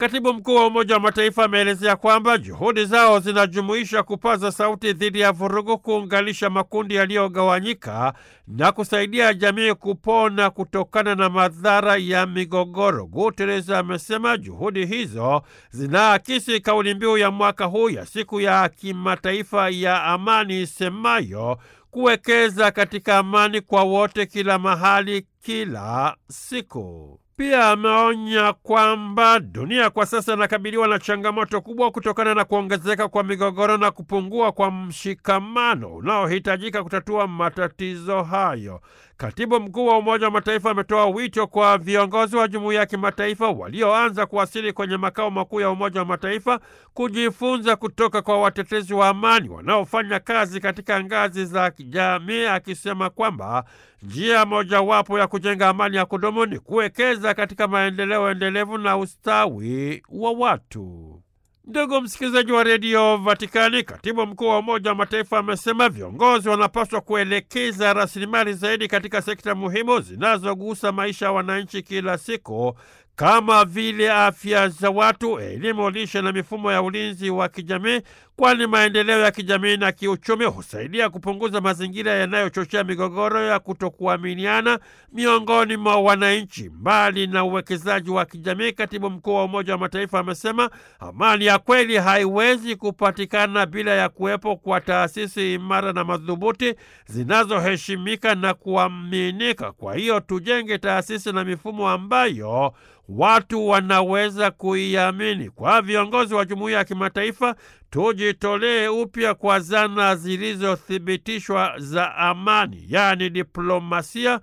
Katibu mkuu wa Umoja wa Mataifa ameelezea kwamba juhudi zao zinajumuisha kupaza sauti dhidi ya vurugu, kuunganisha makundi yaliyogawanyika na kusaidia jamii kupona kutokana na madhara ya migogoro. Guterres amesema juhudi hizo zinaakisi kauli mbiu ya mwaka huu ya siku ya kimataifa ya amani isemayo kuwekeza katika amani kwa wote, kila mahali, kila siku. Pia ameonya kwamba dunia kwa sasa inakabiliwa na changamoto kubwa kutokana na kuongezeka kwa migogoro na kupungua kwa mshikamano unaohitajika kutatua matatizo hayo. Katibu mkuu wa Umoja wa Mataifa ametoa wito kwa viongozi wa jumuiya ya kimataifa walioanza kuwasili kwenye makao makuu ya Umoja wa Mataifa kujifunza kutoka kwa watetezi wa amani wanaofanya kazi katika ngazi za kijamii, akisema kwamba njia mojawapo ya kujenga amani ya kudumu ni kuwekeza katika maendeleo endelevu na ustawi wa watu. Ndugu msikilizaji wa redio Vatikani, katibu mkuu wa Umoja wa Mataifa amesema viongozi wanapaswa kuelekeza rasilimali zaidi katika sekta muhimu zinazogusa maisha ya wananchi kila siku kama vile afya za watu, elimu, lishe na mifumo ya ulinzi wa kijamii, kwani maendeleo ya kijamii na kiuchumi husaidia kupunguza mazingira yanayochochea migogoro ya kutokuaminiana miongoni mwa wananchi. Mbali na uwekezaji wa kijamii, katibu mkuu wa Umoja wa Mataifa amesema amani ya kweli haiwezi kupatikana bila ya kuwepo kwa taasisi imara na madhubuti zinazoheshimika na kuaminika. Kwa hiyo tujenge taasisi na mifumo ambayo watu wanaweza kuiamini. Kwa viongozi wa jumuiya ya kimataifa, tujitolee upya kwa zana zilizothibitishwa za amani, yaani diplomasia,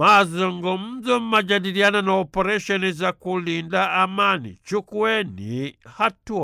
mazungumzo, majadiliano na operesheni za kulinda amani. Chukueni hatua.